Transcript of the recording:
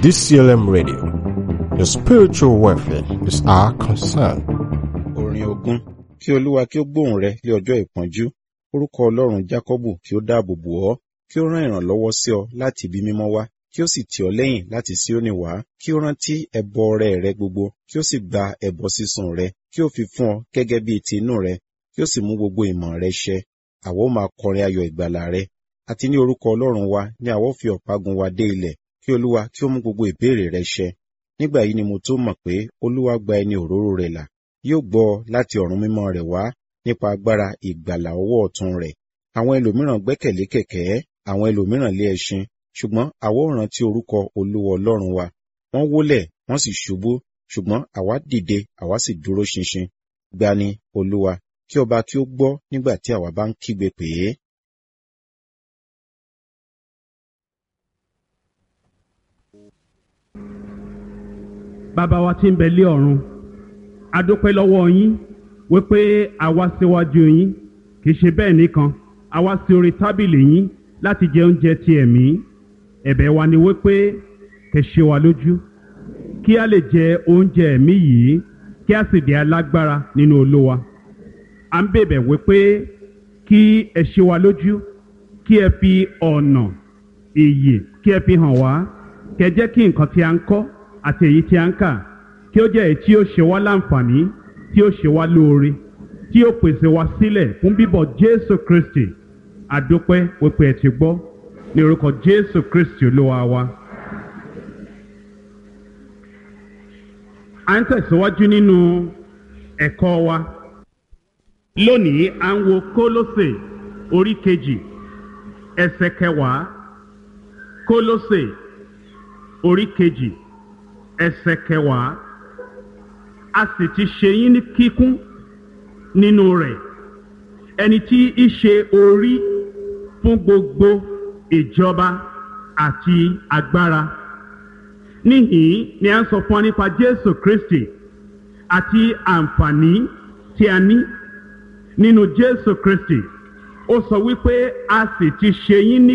DCLM Radio. Your spiritual welfare is our concern. orin ogún kí olúwa kí ó gbóhùn rẹ lé ọjọ́ ìpọ́njú orúkọ ọlọ́run jákọ́bù kí ó dáàbò bò ọ́ kí ó rán ìrànlọ́wọ́ sí ọ láti ibi mímọ́ wá kí ó sì tì ọ́ lẹ́yìn láti Síónì wá kí ó rántí ẹbọ ọrẹ rẹ gbogbo kí ó sì gba ẹbọ sísun rẹ kí ó fi fún ọ gẹ́gẹ́ bíi ti inú rẹ kí ó sì mú gbogbo ìmọ̀ rẹ ṣẹ àwa ó máa kọrin ayọ̀ ìgbàlà rẹ àti ní orúkọ ọlọ́run wa ni àwa ó fi ọ̀págun wa dé ilẹ̀ kí olúwa kí ó mú gbogbo ìbéèrè rẹ ṣẹ nígbà yìí ni mo tó mọ̀ pé olúwa gba ẹni òróró rẹ̀ là yóò gbọ́ láti ọ̀run mímọ́ rẹ̀ wá nípa agbára ìgbàlà ọwọ́ ọ̀tún rẹ̀ àwọn ẹlòmíràn gbẹ́kẹ̀lé kẹ̀kẹ́ àwọn ẹlòmíràn lé ẹṣin ṣùgbọ́n àwa ó rántí orúkọ olúwa ọlọ́run wa wọ́n wólẹ̀ wọ́n sì ṣubú ṣùgbọ́n àwa dìde àwa sì dúró ṣinṣin gbani olúwa kí ọba kí ó gbọ́ nígbà tí àwa bá ń kígbe pè é bàbá wa tí ń bẹ lé ọ̀run a dúpẹ́ lọ́wọ́ yín wípé a wá síwájú yín kì í ṣe bẹ́ẹ̀ nìkan a wá sí orí tábìlì yín láti jẹ oúnjẹ ti ẹ̀mí ẹ̀bẹ̀ wa ni wípé kẹ́ ṣe wa lójú kí a lè jẹ oúnjẹ ẹ̀mí yìí kí a sì di alágbára nínú olówa à ń bèbẹ̀ wípé kí ẹ ṣe wa lójú kí ẹ fi ọ̀nà ìyè kí ẹ fi hàn wá kẹ́ jẹ́ kí nǹkan tí a ń kọ́ àti èyí tí a ń kà kí ó jẹ́ èyí tí ó ṣe wá láǹfààní tí ó ṣe wá lóore tí ó pèsè wá sílẹ̀ fún bíbọ̀ Jésù Kristi àdúpẹ́ wípé ẹ ti gbọ́ ní orúkọ Jésù Kristi olúwa wa. à ń tẹ̀síwájú nínú ẹ̀kọ́ wa lónìí à ń wo Kólósè orí kejì ẹsẹ̀ kẹwàá Kólósè orí kejì ẹsẹ̀ kẹwàá a sì ti ṣe yín ní kíkún nínú rẹ̀ ẹni tí í ṣe orí fún gbogbo ìjọba àti agbára níhìn ni a ń sọ fún wa nípa Jésù Kristi àti àǹfààní tí a ní nínú Jésù Kristi ó sọ wípé a sì ti ṣe yín ní